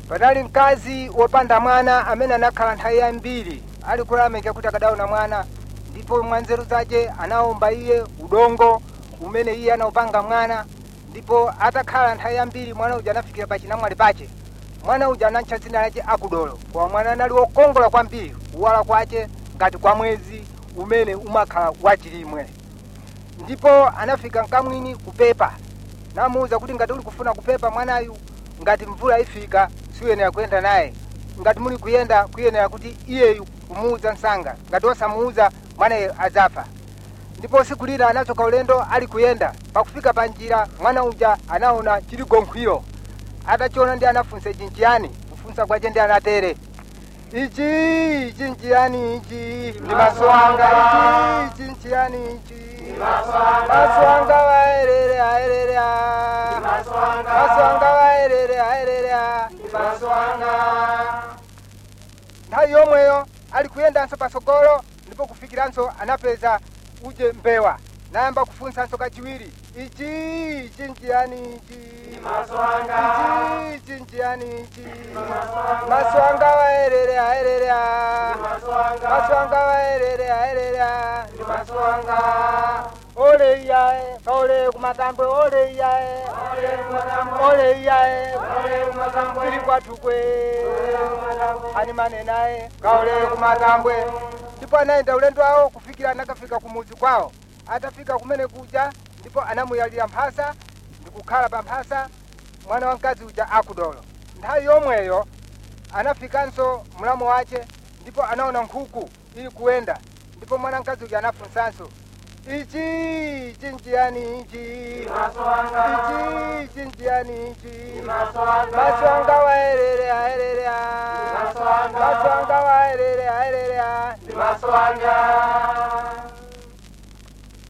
panali mkazi wopanda mwana amene anakhala nthawi yambiri ali kulameka kuti akadaona mwana ndipo mwa nzeru zace anawomba iye udongo umene iye anaupanga mwana ndipo atakhala nthawi yambiri mwana uja anafikira pa chinamwali pace mwana uja anatcha dzina lace akudolo koma mwana anali wokongola kwambiri kuwala kwace ngati kwa mwezi umene umakhala wachilimwe ndipo anafika mkamwini kupepa namuwuza kuti ngati uli kufuna kupepa mwanayu ngati mvula ifika siuyenera kuyenda naye ngati muli kuyenda kuyenera kuti iyeyu kumuwuza msanga ngati osamuwuza mwanayo adzafa ndipo siku lina anachoka ulendo ali kuyenda pakufika pa njira mwana uja anaona chili gonkhwiro atachiona ndi anafunsa ichi nchiyani kufunsa kwace ndi anatere ichi ichi nchiyani ichi ndi maso anga ichi ichi nchiyani ichi maso anga waerere aerere a maso anga waerere aerere a nthawi yomweyo ali kuyendanso pasogolo ndipo kufikiranso anapeza uje mbewa nayamba kufunsanso kachiwiri ichi ichi nchiyani ichi ichi ichi nchiyani ichi maso anga waerere aerere a maso anga waerere aerere a ndi maso anga ole iyae kaole kumatambwe ole iyae ole iyae tili kwatukwe ani manenaye kaole kumatambwe ndipo anayenda ulendo awo kufikira anakafika kumuzi kwawo atafika kumene kuja ndipo anamuyalira mphasa ndikukhala pa mphasa mwana wa mkazi uja akudolo nthawi yomweyo anafikanso mlamu wace ndipo anaona nkhuku ili kuwenda ndipo mwana mkazi uja anafunsanso ichi ichi nchiyani ichi ichi ichi nchiyani ichi maso anga waerere aerere a maso anga waerere aerere a ndi maso anga